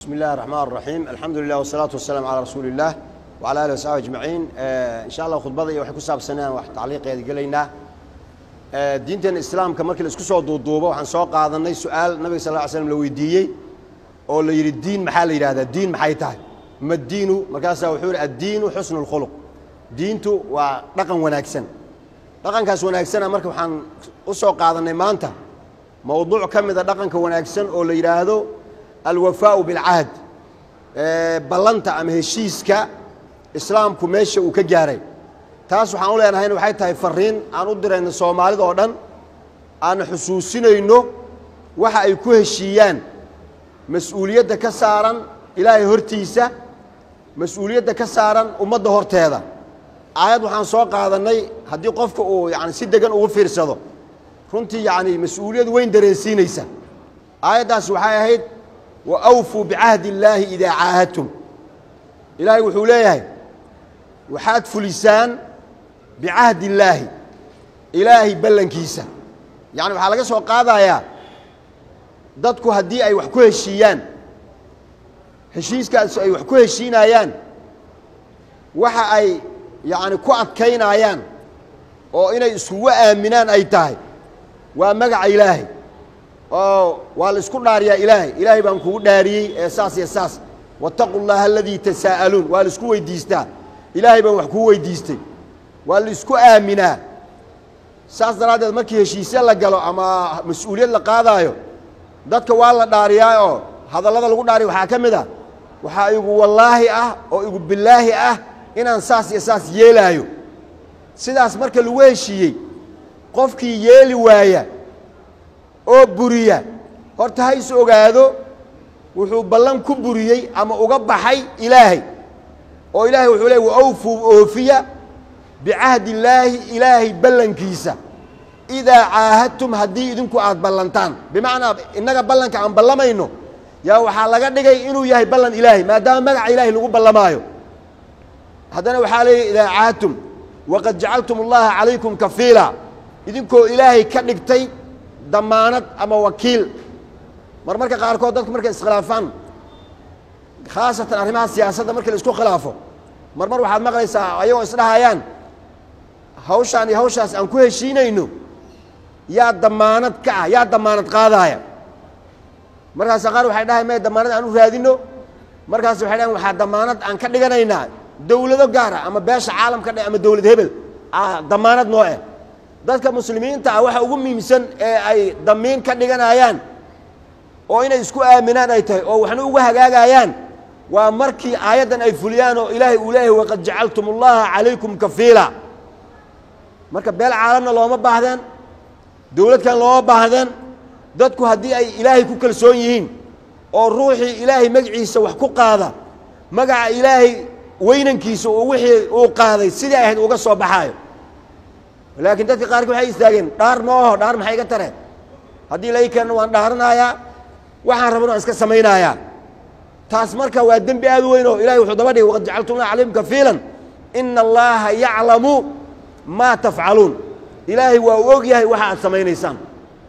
بسم الله الرحمن الرحيم الحمد لله والصلاة والسلام على رسول الله وعلى آله وصحبه أجمعين آه إن شاء الله خطبة iyo waxay ku saabsanayaan wax tacliiqeeda gelaynaa ee diintan islaamka markii la isku soo duuduubo waxaan soo qaadanay su'aal nabiga sallallahu alayhi wasallam la weydiiyey oo la yiri diin maxaa la yiraahdaa diin maxay tahay ma diinu markaasaa wuxuu yiri ad-diinu husnul khuluq diintu waa dhaqan wanaagsan dhaqankaas wanaagsana marka waxaan u soo qaadanay maanta mowduuc ka mid a dhaqanka wanaagsan oo la yidhaahdo alwafaau bilcahd ballanta ama heshiiska islaamku meesha uu ka gaaray taas waxaan u leenahayna waxay tahay fariin aan u dirayno soomaalida oo dhan aan xusuusinayno waxa ay ku heshiiyaan mas-uuliyadda ka saaran ilaahay hortiisa mas-uuliyadda ka saaran ummadda horteeda aayad waxaan soo qaadannay haddii qofka uu yani si degan ugu fiirsado runtii yacni mas-uuliyad weyn dareensiinaysa aayaddaas waxay ahayd wa awfuu bicahdi illaahi idaa caahadtum ilaahay wuxuu leeyahay waxaad fulisaan bicahdi illaahi ilaahay ballankiisa yacni waxaa laga soo qaadayaa dadku haddii ay wax ku heshiiyaan heshiiskaas ay wax ku heshiinayaan waxa ay yacni ku adkaynayaan oo inay iskugu aaminaan ay tahay waa magaca ilaahay oo waa la isku dhaariyaa ilaahay ilaahay baan kugu dhaariyey ee saas iyo saas wattaqu llaha aladii tasaa'aluun waa la isku weydiistaa ilaahay baan wax kuu weydiistay waa la isku aaminaa saas daraaddeed markii heshiisye la galo ama mas-uuliyad la qaadaayo dadka waa la dhaariyaa oo hadallada lagu dhaariya waxaa ka mid ah waxaa igu wallaahi ah oo igu bilaahi ah inaan saas iyo saas yeelaayo sidaas marka lagu heshiiyey qofkii yeeli waaya oo buriya horta ha is ogaado wuxuu ballan ku buriyey ama uga baxay ilaahay oo ilaahay wuxuu leey wa awfuu oofiya bicahdi illaahi ilaahay ballankiisa idaa caahadtum haddii idinku aad ballantaan bimacnaa innaga ballanka aan ballamayno yaa waxaa laga dhigay inuu yahay ballan ilaahay maadaama magaca ilaahay lagu ballamaayo haddana waxaa leeyahy idaa caahadtum waqad jacaltum allaha calaykum kafiila idinkoo ilaahay ka dhigtay damaanad ama wakiil mar marka qaarkood dadku markay iskhilaafaan khaasatan arrimaha siyaasadda markii la isku khilaafo mar mar waxaad maqlaysaa ayagoo isdhahayaan hawshaan iyo hawshaas aan ku heshiinayno yaa damaanad ka ah yaa damaanad qaadaaya markaasa qaar waxay dhahay may damaanad aan u raadino markaas waxay dhahan waxaa damaanad aan ka dhiganaynaa dowlado gaara ama beesha caalamka dhe ama dowlad hebel damaanad noo eh dadka muslimiinta ah waxa ugu muhiimsan ee ay damiin ka dhiganayaan oo inay isku aaminaan ay tahay oo waxna uga hagaagayaan waa markii aayaddan ay fuliyaan oo ilaahay uu leeyahay waqad jacaltum allaha calaykum kafiila marka beel caalamna looma baahdeen dowladkan looma baahdeen dadku haddii ay ilaahay ku kalsoon yihiin oo ruuxii ilaahay magaciisa wax ku qaada magaca ilaahay weynankiisa uu wixii uu qaaday sidii ahayd uga soo baxaayo laakiin dadka qaarkii waxay istaageen dhaar ma aho dhaar maxay iga tareen haddii la ii keenno waan dhaaranayaa waxaan raban waan iska samaynayaa taas marka waa dembi aad u weyn oo ilahay wuxuu daba dhigay waqad jacaltumna calaykum kafiilan ina allaha yaclamu maa tafcaluun ilaahay waa u og yahay waxa aad samaynaysaan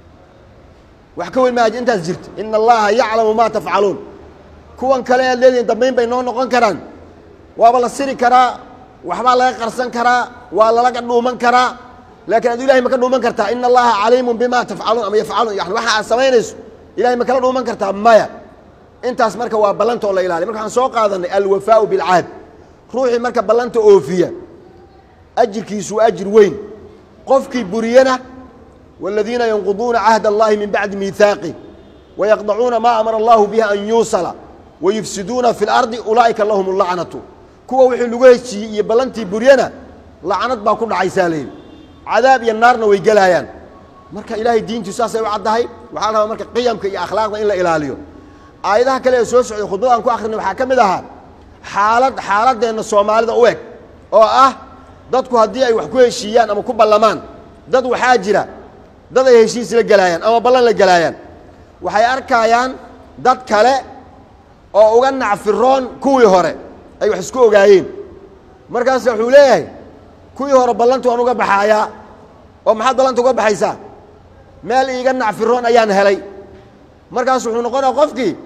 wax ka weyn ma intaas jirta ina allaha yaclamu maa tafcaluun kuwan kale aad leedihin dambayn bay noo noqon karaan waaba la siri karaa waxbaa laga qarsan karaa waa lalaga dhuuman karaa laakiin adu ilahay ma ka dhuuman kartaa ina allaha caliimun bima tafcaluun ama yafcaluun yani waxa aad samaynayso ilahay ma kala dhuuman kartaa maya intaas marka waa ballanta oo la ilaaliy marka waxaan soo qaadanay alwafaau bilcahd ruuxii marka ballanta oofiya ajirkiisu waa ajir weyn qofkii buriyana wاladiina yanquduuna cahd allahi min bacdi miihaaqi wayaqdacuuna maa amara allahu bihi an yuusala wayufsiduuna fi اlardi ulaa'ika lahum اlacnatu kuwa wixii lagu heshiiyey iyo ballantii buryana lacnad baa ku dhacaysaa layidhi cadaab iyo naarna way gelaayaan marka ilaahay diintii saasay u caddahay waxaa la rabaa marka qiyamka iyo akhlaaqda in la ilaaliyo aayadaha kale ee soo socday khudbada aan ku akrinay waxaa ka mid ahaa xaalad xaaladeenna soomaalida u eg oo ah dadku haddii ay wax ku heshiiyaan ama ku ballamaan dad waxaa jira dad ay heshiis la gelaayaan ama ballan la gelaayaan waxay arkayaan dad kale oo uga nacfiroon kuwii hore ay wax isku ogaayeen markaasa wuxuu leeyahay kuwii hore ballanta waan uga baxaayaa oo maxaad ballanta uga baxaysaa meel iiga nacfiroon ayaan helay markaas wuxuu noqonaya qofkii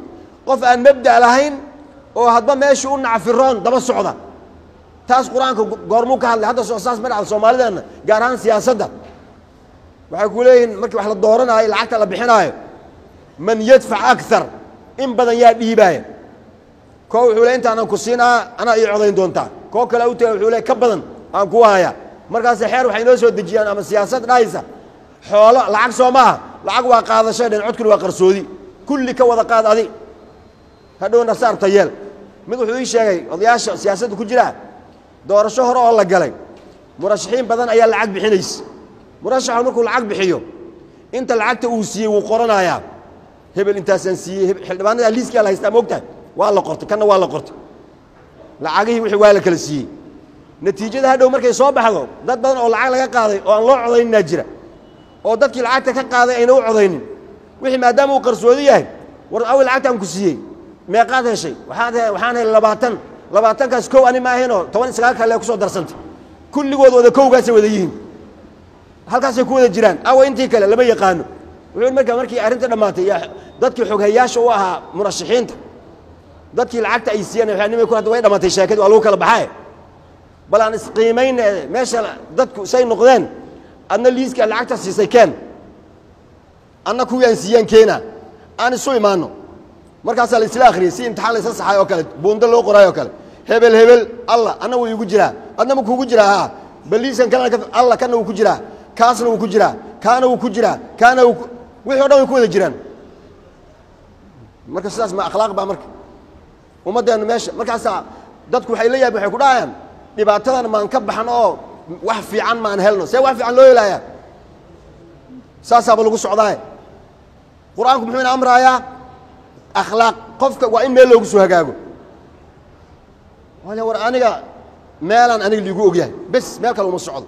qof aan mabda' lahayn oo hadba meeshii u nacfiroon daba socda taas qur-aanka goormuu ka hadlay hadda saas ma dhacda soomaalideenna gaar ahaan siyaasadda waxay ku leeyihiin markii wax la dooranaayo lacagta la bixinaayo man yadfac akar in badan yaa dhiibaaya koo wuxuu le intaanan ku siinaa anaa ii codayn doontaa koo kale u taga wuxuu le ka badan aan ku hayaa markaase xeer waxay noo soo dejiyaan ama siyaasad dhahaysa xoolo lacag soo maaha lacag waa qaadashay dhen codkuna waa qarsoodi kulli ka wada qaad adi hadhowna saarta yeel mid wuxuu ii sheegay odayaasha siyaasadda ku jira doorasho hore oo la galay murashaxiin badan ayaa lacag bixinaysa murashaxu markuu lacag bixiyo inta lacagta uu siiyey wuu qoranayaa hebel intaasaan siiyey xildhibaanada liiskaa la haystaa moogtahay waa la qortay kanna waa la qortay lacagihii wixii waa la kala siiyey natiijada hadhow markay soo baxdo dad badan oo lacag laga qaaday oo aan loo codayninaa jira oo dadkii lacagta ka qaaday ayna u codaynin wixii maadaama uu qarsoodi yahay war awel lacagtaan ku siiyey meeqaad heshay waxaad waxaan helay labaatan labaatankaas kow ani ma ahaynoo toban iyo sagaal kale ku soo darsantay kulligood wada kowgaasay wada yihiin halkaasay ku wada jiraan awa intii kale lama yaqaano wuxuu marka markii arrinta dhammaatay dadkii xoghayaasha u ahaa murashaxiinta dadkii lacagta ay siiyeen waxaanimay ku hadda way dhammaatay sheekadii waa lagu kala baxaye bal aan isqiimayna meesha dadku say noqdeen adna liiska lacagta siisay keen anna kuwii aan siiyeen keena aan isu imaano markaasaa la isla akhriyey si imtixaan la isla saxay oo kale buundo loo qoraay oo kale hebel hebel alla anna wuu igu jiraa adna ma kuugu jiraa haa baliiskan kalena alla kana wuu ku jiraa kaasna wuu ku jiraa kaana wuu ku jiraa kaana wuu wixii o dhan way ku wada jiraan marka sidaas ma akhlaaq baa marka ummaddeennu meesha markaasaa dadku waxay la yaabin waxay ku dhahayaan dhibaatadan maan ka baxan oo wax fiican maan helno see wax fiican loo helayaa saasaaba lagu socdaaye qur-aanku muxuu ina amraayaa akhlaaq qofka waa in meel loogu soo hagaago wale war aniga meelaan aniga liigu ogyahay bes meel kale uma socdo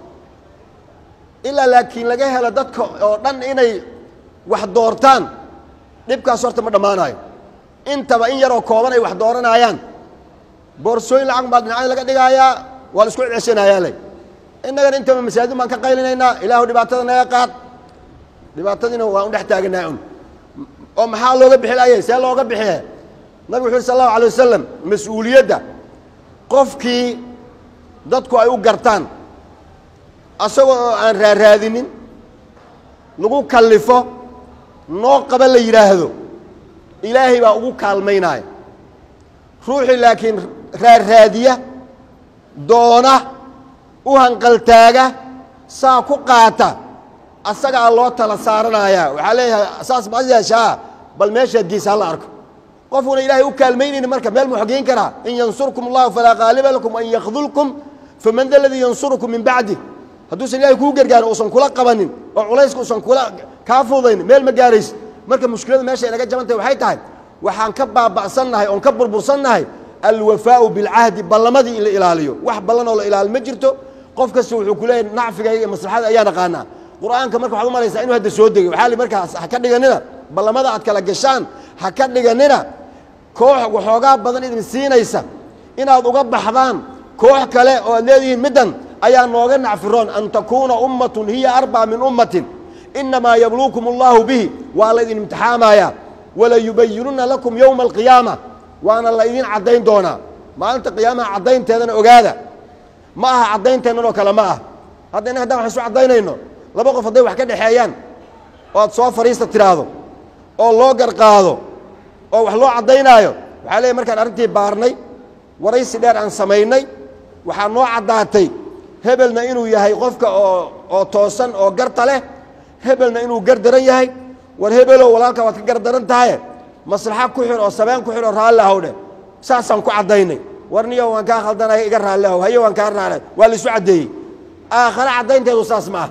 ilaa laakiin laga helo dadka oo dhan inay wax doortaan dhibkaas horta ma dhammaanayo intaba in yaroo kooban ay wax dooranayaan boorsooyin lacag baa dhinacyo laga dhigaayaa waa la isku ceshanayaa le innagana intaba masaajid baan ka qaylinaynaa ilaahu dhibaatada naga qaad dhibaatadiina waan u dhex taaganaa un oo maxaa looga bixi laayay see looga bixiye nabigu wuxu uri sal allahu alay wasalam mas-uuliyadda qofkii dadku ay u gartaan asagoo oo aan raaraadinin lagu kallifo noo qaba la yidhaahdo ilaahay baa ugu kaalmaynaya ruuxii laakiin raarraadiya doona u hanqaltaaga saa ku qaata asagaa loo tala saaranayaa waxaa leeyahay saas ma yeeshaa bal meeshaad geysa hala arko qofuna ilaahay u kaalmaynayni marka meel mu xageyn karaa in yansurkum allahu falaa qaaliba lakum an yakdulkum faman da ladii yansurukum min bacdi hadduusan ilahay kuu gargaarin uusan kula qabanin oo culayska uusan kula kaa fudayn meel ma gaarayso marka mushkilada meesha inaga jabantahay waxay tahay waxaan ka baaba'sannahay oon ka burbursannahay alwafaau bilcahdi ballamadii in la ilaaliyo wax ballan oo la ilaali ma jirto qof kasta wuxuu ku leeyahy nacfigayga iyo maslaxada ayaa naqaanaa qur'aanka marka waxaad u malaysaa inuu hadda soo degay waxaa li markaas ha ka dhiganina ballamada aad kala gashaan ha ka dhiganina koox waxoogaa badan idin siinaysa inaad uga baxdaan koox kale oo aad leedihiin middan ayaa nooga nacfiroon an takuuna ummatun hiya arbaa min ummatin inamaa yabluukum allahu bihi waa laydin imtixaamayaa walayubayinuna lakum yowma alqiyaama waana laydin caddayn doonaa maalinta qiyaamaha caddaynteedana ogaada ma aha caddaynteennanoo kale ma ah hadda inna haddaan wax isu caddaynayno laba qof hadday wax ka dhexeeyaan oo aad soo fadhiista tidhaahdo oo loo garqaado oo wax loo caddaynaayo waxaa leeyahy markaan arrintii baarnay waraysi dheer aan samaynay waxaa noo caddaatay hebelna inuu yahay qofka oo oo toosan oo garta leh hebelna inuu gar daran yahay war hebelow walaalka waad ka gar daran tahaye maslaxa ku xir oo sabeen ku xir oo raalli ahow dheh saasaan ku caddaynay war niyo waan kaa khaldanaya iga raalli ahow haye waan kaa raala waa la isu caddeeyey aakhare caddaynteedu saas ma ah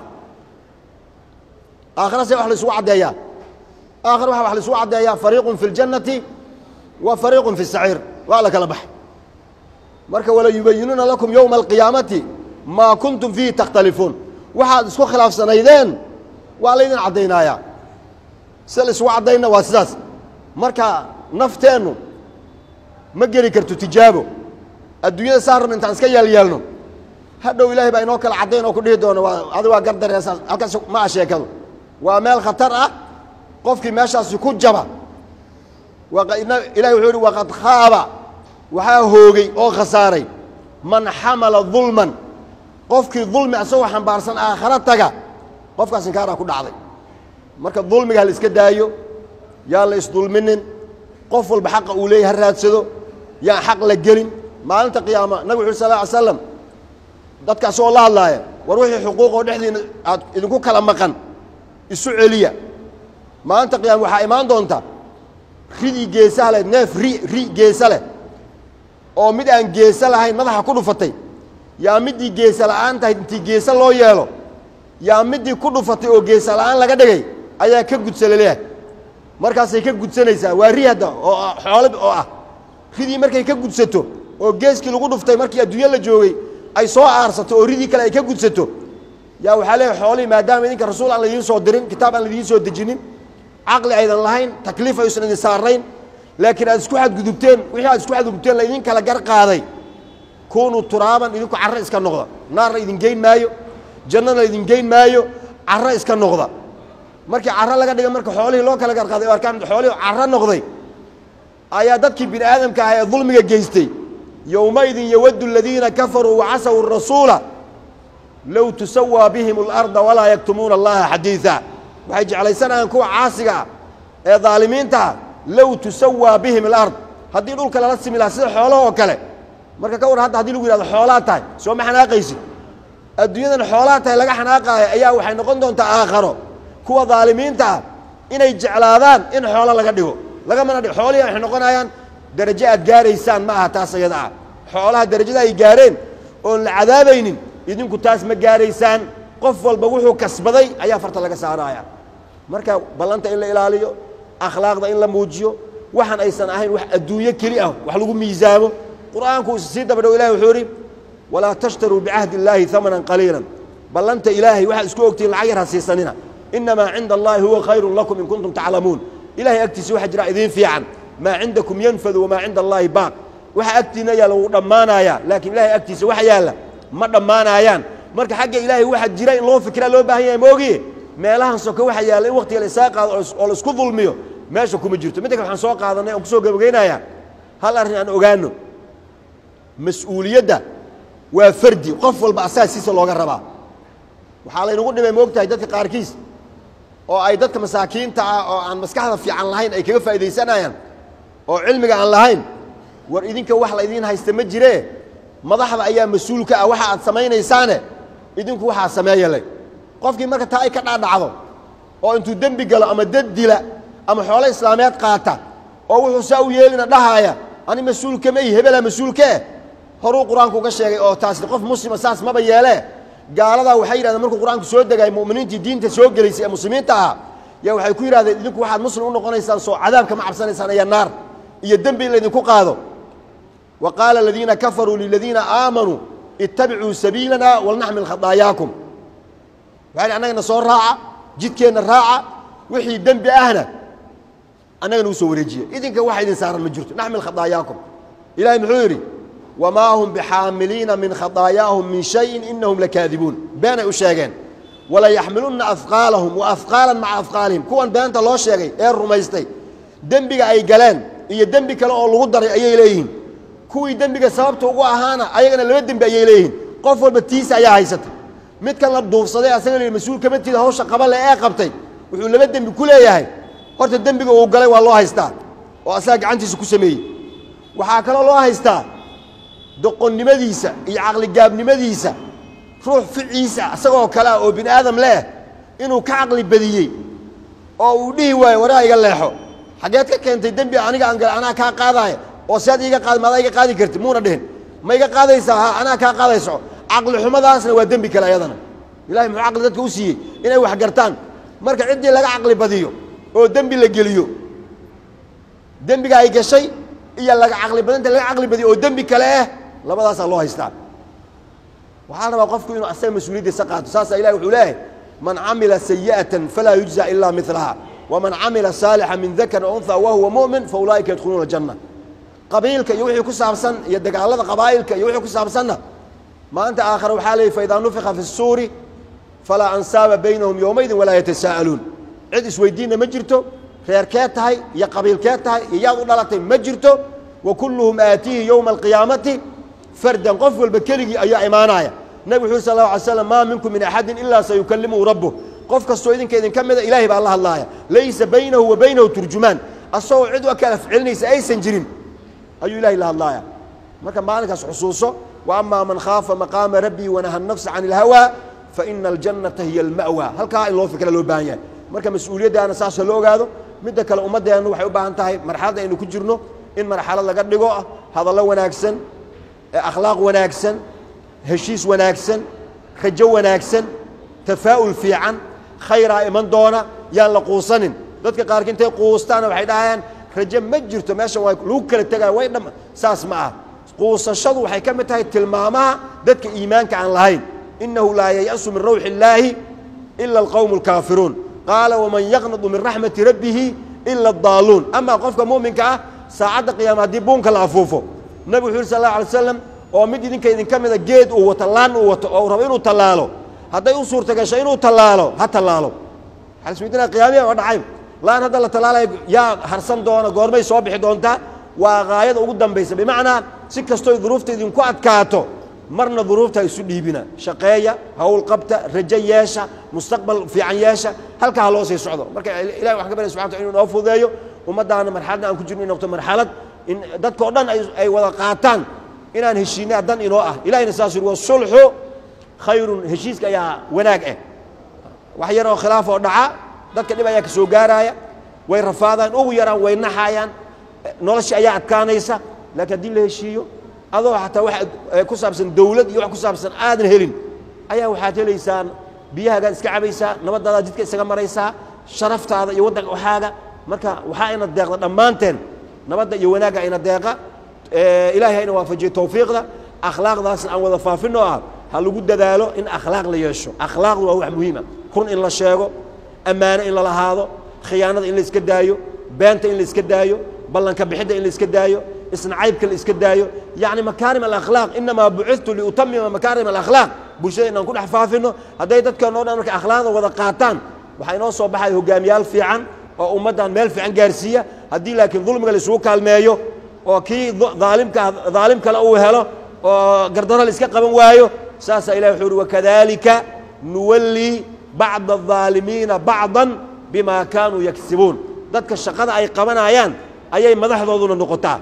aakhare see wax la isugu caddeeyaa aakhare waxa wax la isugu caddeeyaa fariiqun fi ljannati wa fariiqun fi saciir waa la kala baxay marka walayubayinuuna lakum yowma alqiyaamati maa kuntum fiihi takhtalifuun waxaad isku khilaafsanaydeen waa laydin caddaynayaa sida la isugu caddayna waa sidaas marka nafteennu ma geli karto tijaabo adduunyada saa rabna intaan iska yeelyeelno hadhow ilaahay baa inoo kala caddayn oo ku dhihi doono waa adi waa gar dareesaas halkaas ma a sheekadu waa meel khatar ah qofkii meeshaasi ku jaba ilahi wuxuu ihi waqad khaaba waxaa hoogay oo khasaaray man xamala dulman qofkii dulmi asagoo xambaarsan aakharo taga qofkaas inkaaraa ku dhacday marka dulmiga ha la iska daayo yaan la isdulminin qof walba xaqa uu leeyahy ha raadsado yaan xaq la gelin maalinta qiyaama nabig wuxu sal ly slam dadka asagoo la hadlaaya war wixii xuquuqoo dhexdiina aad idinku kala maqan isu celiya maalinta qiyaama waxaa imaan doonta ridii geesaha leh neef ri ri geesa leh oo mid aan geesa lahayn madaxa ku dhufatay yaa middii geesa la'aan tahay intii geesa loo yeelo yaa middii ku dhufatay oo geesa la'aan laga dhigay ayaa ka gudsa laleeyahay markaasay ka gudsanaysaa waa ri hadda oo xoolo oo ah ridii markay ka gudsato oo geeskii lagu dhuftay markii adduunyo la joogay ay soo aarsato oo ridii kale ay ka gudsato yaa waxaa leeyahay xoolihii maadaama idinka rasuul aan laidiin soo dirin kitaab aan laidiin soo dejinin caqli aydan lahayn takliif aysan idin saarayn laakiin aad isku xadgudubteen wixii aad isku xadgudubteen laydin kala gar qaaday kunuu turaaban idinku carro iska noqda naarna idin geyn maayo jannana idin geyn maayo carro iska noqda markii carro laga dhiga marka xoolihii loo kala gar qaaday o arkaan xoolihii carro noqday ayaa dadkii bini aadamka ah ee dulmiga geystay yowmaidin yawaddu aladiina kafaruu wacasaw rasuula low tusawaa bihim اlarda walaa yaktumuuna allaha xadiiثa waxay jeclaysanayaan kuwa caasiga ah ee daalimiintaah low tusawaa bihim alard haddii dhulka lala simi lahaa sida xoolaha oo kale marka ka war hadda hadii lagu yihahdo xoolaa tahay soo ma xanaaqaysid adduunyadan xoolaa tahay laga xanaaqaayo ayaa waxay noqon doontaa aakharo kuwa daalimiinta ah inay jeclaadaan in xoolo laga dhigo lagamana dhigo xoolihii waxay noqonayaan darajo aad gaaraysaan ma aha taas ayada ah xoolaha darajada ay gaareen oon la cadaabaynin idinku taas ma gaaraysaan qof walba wuxuu kasbaday ayaa farta laga saaraya marka ballanta in la ilaaliyo akhlaaqda in la muujiyo waxaan aysan ahayn wax adduunyo keli ah wax lagu miisaamo qur'aanku sii dabadhow ilahi wuxuu idhi walaa tashtaruu bicahdi illaahi amanan qaliila ballanta ilaahay waxaad isku ogtihiin lacag yar ha siisanina inamaa cinda allahi huwa khayrun lakum in kuntum taclamuun ilahay agtiisa waxa jira idiin fiican maa cindakum yanfadu wamaa cinda allaahi baaq waxa agtiina yaalla wuu dhammaanayaa laakiin ilahay agtiisa waxa yaalla ma dhammaanaayaan marka xagga ilaahay waxa jira in loo fikraa loo baahan yahay moogiye meelahan soke waxa yaalla in waktiga la isaa qaado oo la isku dulmiyo meesha kuma jirto midda kale waxaan soo qaadanay oon kusoo gabageynayaa hal arrin aan ogaano mas-uuliyadda waa fardi qof walba asaasiisa looga rabaa waxaa laynagu dhimay moogtahay dadka qaarkiis oo ay dadka masaakiinta ah oo aan maskaxda fiican lahayn ay kaga faa'iidaysanayaan oo cilmiga aan lahayn war idinka wax la idiin haysta ma jiree madaxda ayaa mas-uul ka ah waxa aad samaynaysaane idinku waxaa sameeya le qofkii marka taa ay ka dhaadhacdo oo intuu dembi galo ama dad dila ama xoolo islaameed qaata oo wuxuu saa u yeelina dhahaaya ani mas-uulka ma ihi hebelaa mas-uulkaeh horuu qur-aanku uga sheegay oo taasni qof muslima saas maba yeelee gaaladaa waxay yidhahdeen markuu qur-aanku soo degay mu'miniintii diinta soo gelaysay ee muslimiinta ahaa yaa waxay ku yidhahdeen idinku waxaad muslim u noqonaysaan soo cadaabka ma cabsanaysaan iyo naar iyo dembi in laydinku qaado wa qaala aladiina kafaruu liladiina aamanuu ittabicuu sabiilana walnaxmil khadaayaakum waxay annagana soo raaca jidkeenna raaca wixii dembi ahna annagana u soo wareejiya idinka waxa idin saaran ma jirto naxmil khadaayaakum ilahay muxuu yidhi wmaa hum bixaamiliina min khadaayaahum min shayin inahum lakaadibuun beenay u sheegeen walayaxmilunna afqaalahum wa afqaalan maca afqaalihim kuwan beenta loo sheegay ee rumaystay dembiga ay galeen iyo dembi kale oo lagu daray ayay leeyihiin kuwii dembiga sababta ugu ahaana ayagana laba dembi ayay leeyihiin qof walba tiisa ayaa haysata midkan la duufsaday asaga la mas-uul kama tida hawsha qabale ee qabtay wuxuu laba dembi ku leeyahay horta dembiga uu galay waa loo haystaa oo asaga gacantiisa ku sameeyey waxaa kaloo loo haystaa doqonnimadiisa iyo caqligaabnimadiisa ruux ficiisa isagoo kale ah oo bini aadam leh inuu ka caqli badiyey oo uu dhihi waayo waraa iga leexo xaggeed ka keentay dembi aniga aan gala anaa kaa qaadaaya oo sead iiga qaad maadaa iga qaadi karti muuna dhihin ma iga qaadaysaa ha anaa kaa qaadayso caqli xumadaasna waa dembi kale ayadana ilahay muxuu caqli dadka u siiyey inay wax gartaan marka ciddii laga caqli badiyo oo dembi la geliyo dembiga ay gashay iyo laga caqli badinta laga caqli badiyo oo dembi kale ah labadaasaa loo haystaa waxaa la rabaa qofku inuu asaga mas-uuliyaddiisa qaato saasaa ilahi wuxuu leeyahay man camila sayi'atan falaa yujza ilaa milaha waman camila saalixa min dakari o unha wahuwa mu'min fa ulaa'ika yadkhuluuna aljanna qabiilka iyo wixii ku saabsan iyo dagaalada qabaa'ilka iyo wixii ku saabsanna maanta aakhare waxaa leeyay faidaa nufika fi الsuuri falaa ansaaba baynahum yowmaydin walaa yatasaa'aluun cid isweydiinna ma jirto reerkee tahay iyo qabiilkee tahay iyo yaad u dhalatay ma jirto wa kulluhum aatiihi yowma alqiyaamati fardan qof walba keligii ayaa imaanaya nabig wuxu uri sal lla alay slam maa minkum min axadin ilaa sayukallimuhu rabbuh qof kastoo idinka idinka mida ilaahay baa la hadlaaya laysa baynahu wa baynahu turjumaan asagoo cid u kala ficlinaysa aysan jirin ayuu ilahay la hadlaaya marka maalinkaas xusuuso wa amaa man khaafa maqaama rabbii wanaha nafsa can ilhawaa fa ina aljannata hiya alma'wa halkaa in loo fikra loo baahan yahay marka mas-uuliyaddaana saasoo la ogaado midda kale ummaddeennu waxay u baahan tahay marxaladda aynu ku jirno in marxalad laga dhigo ah hadallo wanaagsan akhlaaq wanaagsan heshiis wanaagsan rajo wanaagsan tafaa'ul fiican khayraa iman doona yaan la quusanin dadka qaarki intay quustaana waxay dhahayaan rajo ma jirto meeshan waa lagu kala tegaya way dham saas ma ah quusashadu waxay ka mid tahay tilmaamaha dadka iimaanka aan lahayn innahu laa yayasu min rawxi illaahi ila alqowmu alkaafiruun qaala waman yaqnadu min raxmati rabbihi ila addaaluun amaa qofka mu'minka ah saacadda qiyaama haddii buunka la afuufo nabigu wuxu yuri sal alla alay slam oo mid idinka idinka mida geed uu wato laan uu wato oo uu rabo inuu tallaalo hadday u suurta gasho inuu tallaalo ha tallaalo waxaa isweydiinaya qiyaamiya waa dhacay laan hadda la tallaalayo yaa harsan doona goormay soo bixi doontaa waa gaayada ugu dambaysa bimacnaa si kastoo duruufta idinku adkaato marna duruufta isu dhiibina shaqeeya hawl qabta rajo yeesha mustaqbal fiican yeesha halkaa ha loo sii socdo marka ilahi waxaan ka barya subxana wataala inuu noo fududeeyo ummaddaana marxaladna aan ku jirno in noqto marxalad in dadkao dhan ay wada qaataan inaan heshiinaa dan inoo ah ilahina saas yuri wasulxu khayrun heshiiska ayaa wanaag ah wax yar oo khilaaf oo dhaca dadka dhib ayaa ka soo gaaraaya way rafaadaan ugu yaraan way naxaayaan nolosha ayaa adkaanaysa laakiin haddii la heshiiyo adoo xataa wax ku saabsan dawlad iyo wax ku saabsan aadan helin ayaa waxaad helaysaa biyahagaad iska cabaysaa nabadaadaad jidka isaga maraysaa sharaftaada iyo waddanka waxaaga marka waxaa ina deeqda dhammaanteen nabadda iyo wanaagga ina deeqa ilahay ha ina waafajiyo tawfiiqda akhlaaqdaasna aan wada faafinoo ah ha lagu dadaalo in akhlaaq la yeesho akhlaaqdu waa wax muhiima run in la sheego ammaano in la lahaado khiyaanada in la iska daayo beenta in la iska daayo ballanka bixidda in la iska daayo isnacaybka la iska daayo yacni makaarim alakhlaaq inamaa bucidtu liutamima makaarim alakhlaaq bulshada inaan ku dhex faafino hadday dadkeenoo dhan marka akhlaaqda wada qaataan waxaa inoo soo baxaya hogaamiyaal fiican oo ummaddan meel fiican gaarsiiya haddii laakiin dulmiga la isugu kaalmeeyo oo kii aalimka daalim kale uu helo oo gardaro la iska qaban waayo saasaa ilahi wuxuu uhi wakadalika nuwallii bacda الظaalimiina bacضa bima kaanuu yagsibuun dadka shaqada ay qabanayaan ayay madaxdooduna noqotaa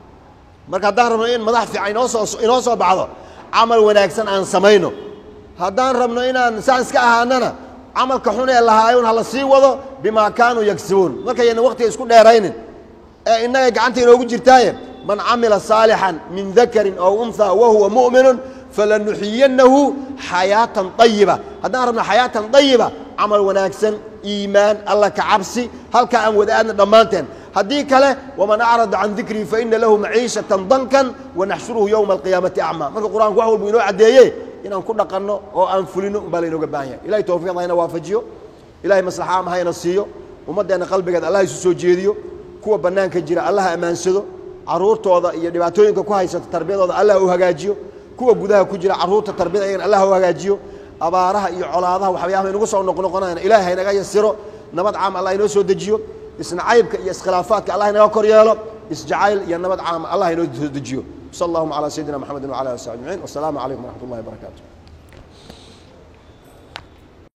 marka haddaan rabno in madax fiican inoo soo inoo soo baxdo camal wanaagsan aan samayno haddaan rabno inaan saan iska ahaanana camalka xun ee lahaayun hala sii wado bimaa kaanuu yagsibuun markayna waktiga isku dheeraynin ee innaga gacanta inoogu jirtaaye man camila saalixan min dakarin aw unha wahuwa mu'minun falanuxiyanahu xayaatan ayiba haddaan rabno xayaatan ayiba camal wanaagsan iimaan alla ka cabsi halkaa aan wada aadna dhammaanteen haddii kale waman acrada can dikrii faina lahu maciishatan dankan wanaxshuruhu yowma alqiyaamati acmaa marka qur-aanku wax walbu inoo caddeeye inaan ku dhaqanno oo aan fulino umbaa laynooga baahan yahay ilahay towfiiqda hayna waafajiyo ilahay maslaxa ama hayna siiyo ummaddeenna qalbigeed allah isu soo jeediyo kuwa bannaanka jira allaha ammaansado carruurtooda iyo dhibaatooyinka ku haysata tarbiyadooda allah u hagaajiyo kuwa gudaha ku jira carruurta tarbiyada iyagana allah u hagaajiyo abaaraha iyo colaadaha waxyaabaha inagu soo noqnoqonayana ilahay haynaga yasiro nabad caam allah inoo soo dejiyo isnacaybka iyo iskhilaafaadka allah inaga kor yeelo isjacayl iyo nabad caama allah inoo soo dejiyo sal allahuma calaa sayidina maxamedin wcala ali sab ajmaciin wasalaamu calaykum waraxmat ullahi wabarakaatu